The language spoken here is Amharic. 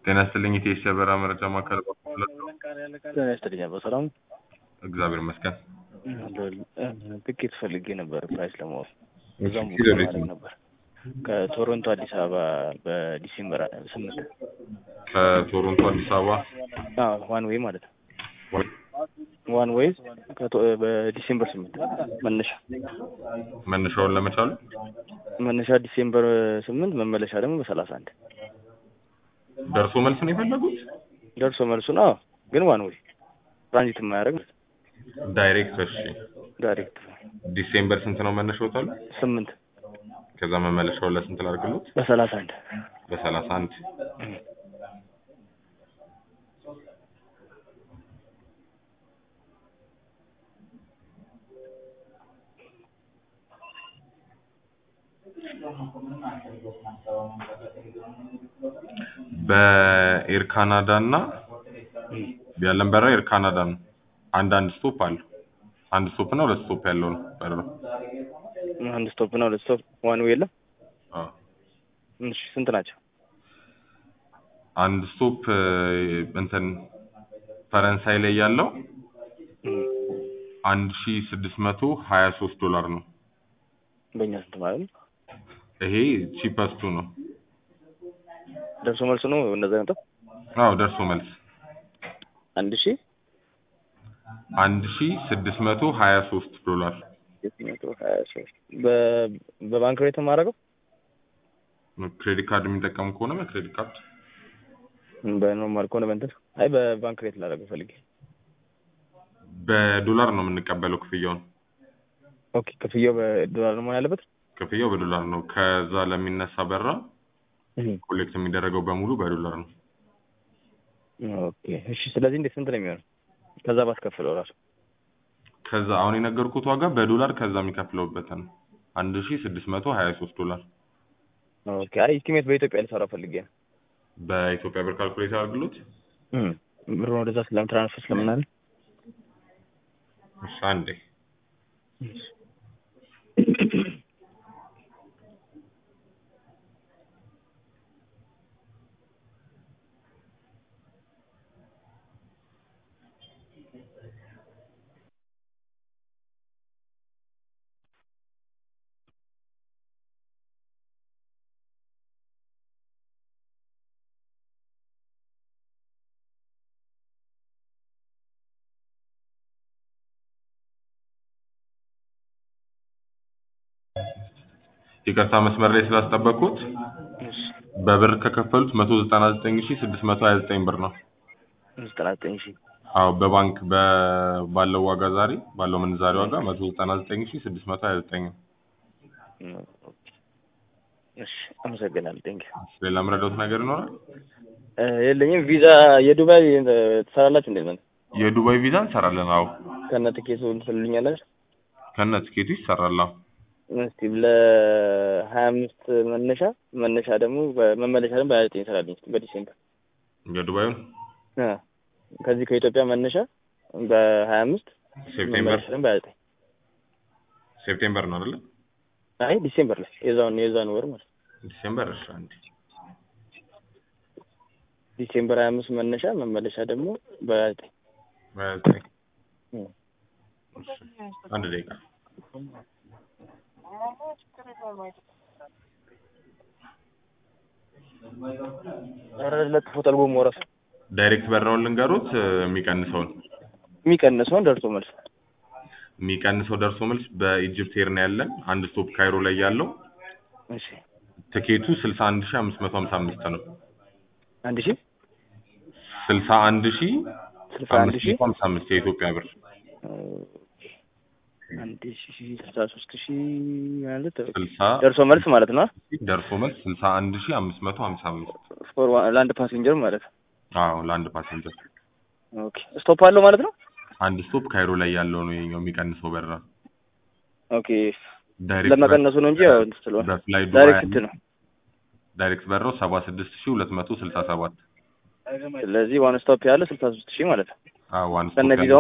ጤና ይስጥልኝ የኢትዮ የበራ መረጃ ማዕከል ጤና ይስጥልኝ አባ ሰላም እግዚአብሔር ይመስገን። ትኬት ፈልጌ ነበር ፕራይስ ለማወቅ እሺ፣ እዛም ኪሎ ሬት ማድረግ ነው። ነበር ከቶሮንቶ አዲስ አበባ በዲሴምበር ስምንት ከቶሮንቶ አዲስ አበባ ዋን ዌይ ማለት ነው ወይ ዋን ዌይ ከቶ- በዲሴምበር ስምንት መነሻ መነሻውን ለመቻሉ መነሻ ዲሴምበር ስምንት መመለሻ ደግሞ በሰላሳ አንድ ደርሶ መልስ ነው የፈለጉት? ደርሶ መልሱ ነው ግን ዋን ዌይ ትራንዚት የማያደርግ ማለት ነው። ዳይሬክት። እሺ፣ ዳይሬክት ዲሴምበር ስንት ነው መነሻው ታሉ? ስምንት ከዛ መመለሻውን ለስንት ላድርግሎት? በሰላሳ አንድ በሰላሳ አንድ በኤር ካናዳ እና ያለን በረራ ኤር ካናዳ ነው። አንድ አንድ ስቶፕ አለው። አንድ ስቶፕ እና ሁለት ስቶፕ ያለው ነው በረራው። አንድ ስቶፕ እና ሁለት ስቶፕ ዋን ዌይ የለም አዎ። እሺ ስንት ናቸው አንድ ስቶፕ እ፣ እንትን ፈረንሳይ ላይ ያለው አንድ ሺ ስድስት መቶ ሀያ ሶስት ዶላር ነው። በእኛ ስንት ማለት ነው ይሄ ቺፐስቱ ነው። ደርሶ መልሱ ነው እንደዛ ነበር አዎ ደርሶ መልስ አንድ ሺህ አንድ ሺ ስድስት መቶ ሀያ ሶስት ዶላር መቶ ሀያ ሶስት በ- በባንክ ቤት ነው የማደርገው ክሬዲት ካርድ የሚጠቀሙ ከሆነ በክሬዲት ካርድ በኖርማል ከሆነ በእንትን አይ በባንክ ቤት ላደርገው ፈልጌ በዶላር ነው የምንቀበለው ክፍያውን። ኦኬ ክፍያው በዶላር ነው መሆን ያለበት ክፍያው በዶላር ነው። ከዛ ለሚነሳ በራ ኮሌክት የሚደረገው በሙሉ በዶላር ነው። ኦኬ እሺ ስለዚህ እንዴት ስንት ነው የሚሆነው ከዛ ባስከፍለው ራሱ ከዛ አሁን የነገርኩት ዋጋ በዶላር ከዛ የሚከፍለውበትን ነው። አንድ ሺ ስድስት መቶ ሀያ ሶስት ዶላር ኦኬ አይ ኢስቲሜት በኢትዮጵያ ልሰራ ፈልጌ ነው በኢትዮጵያ ብር ካልኩሌት አድርግሎት። ብሩን ወደዛ ስለም ትራንስፈር ስለምናል እሺ አንዴ ይቅርታ መስመር ላይ ስላስጠበቅኩት በብር ከከፈሉት መቶ ዘጠና ዘጠኝ ሺ ስድስት መቶ ሀያ ዘጠኝ ብር ነው። ዘጠና ዘጠኝ ሺህ አዎ በባንክ በ- ባለው ዋጋ ዛሬ ባለው ምንዛሬ ዋጋ መቶ ዘጠና ዘጠኝ ሺ ስድስት መቶ ሀያ ዘጠኝ ነው። እሺ አመሰግናለሁ ቴንክ ሌላ የምረዳውት ነገር ይኖራል? የለኝም ቪዛ የዱባይ እ፣ ትሰራላችሁ እንዴት ነው የዱባይ ቪዛ እንሰራለን። አዎ ከነ ትኬቱ ትልኛላችሁ ከነ ትኬቱ ይሰራል። አዎ እስቲ ለሀያ አምስት መነሻ መነሻ ደግሞ መመለሻ ደግሞ በሀያ ዘጠኝ ይሰራልኝ እስቲ በዲሴምበር የዱባዩን እ፣ ከዚህ ከኢትዮጵያ መነሻ በሀያ አምስት ሴፕቴምበር መመለሻ ደግሞ በሀያ ዘጠኝ ሴፕቴምበር ነው አይደለ? አይ ዲሴምበር ላይ የዛውን የዛን ወር ማለት ነው። ዲሴምበር እሺ አንዴ ዲሴምበር ሀያ አምስት መነሻ መመለሻ ደግሞ በሀያ ዘጠኝ በሀያ ዘጠኝ እ። እሺ አንድ ደቂቃ ኧረ ለጥፎታል ጎሞ እራሱ ዳይሬክት በራውን ልንገሩት እ፣ የሚቀንሰውን የሚቀንሰውን ደርሶ መልስ የሚቀንሰው ደርሶ መልስ በኢጅፕት ኤር ነው ያለን አንድ ስቶፕ ካይሮ ላይ ያለው እሺ ትኬቱ ስልሳ አንድ ሺ አምስት መቶ ሀምሳ አምስት ነው። አንድ ሺህ ስልሳ አንድ ሺ ስልሳ አንድ አምስት ሺህ መቶ ሀምሳ አምስት የኢትዮጵያ ብር አንድ ሺህ ስልሳ ሶስት ሺህ ማለት ስልሳ ደርሶ መልስ ማለት ነው ደርሶ መልስ ስልሳ አንድ ሺ አምስት መቶ ሀምሳ አምስት ፎር ዋን ለአንድ ፓሴንጀር ማለት ነው አዎ ለአንድ ፓሰንጀር ኦኬ ስቶፕ አለው ማለት ነው አንድ ስቶፕ ካይሮ ላይ ያለው ነው የኛው የሚቀንሰው በራ ኦኬ ዳይሬክት ለመቀነሱ ነው እንጂ ያው እንትን ስለሆነ በፍላይ ዱባይ ዳይሬክት እንትን ነው ዳይሬክት በራው ሰባ ስድስት ሺ ሁለት መቶ ስልሳ ሰባት ስለዚህ ዋን ስቶፕ ያለ ስልሳ ሶስት ሺህ ማለት ነው አዎ ዋን ከነ ስቶፕ ቪዛው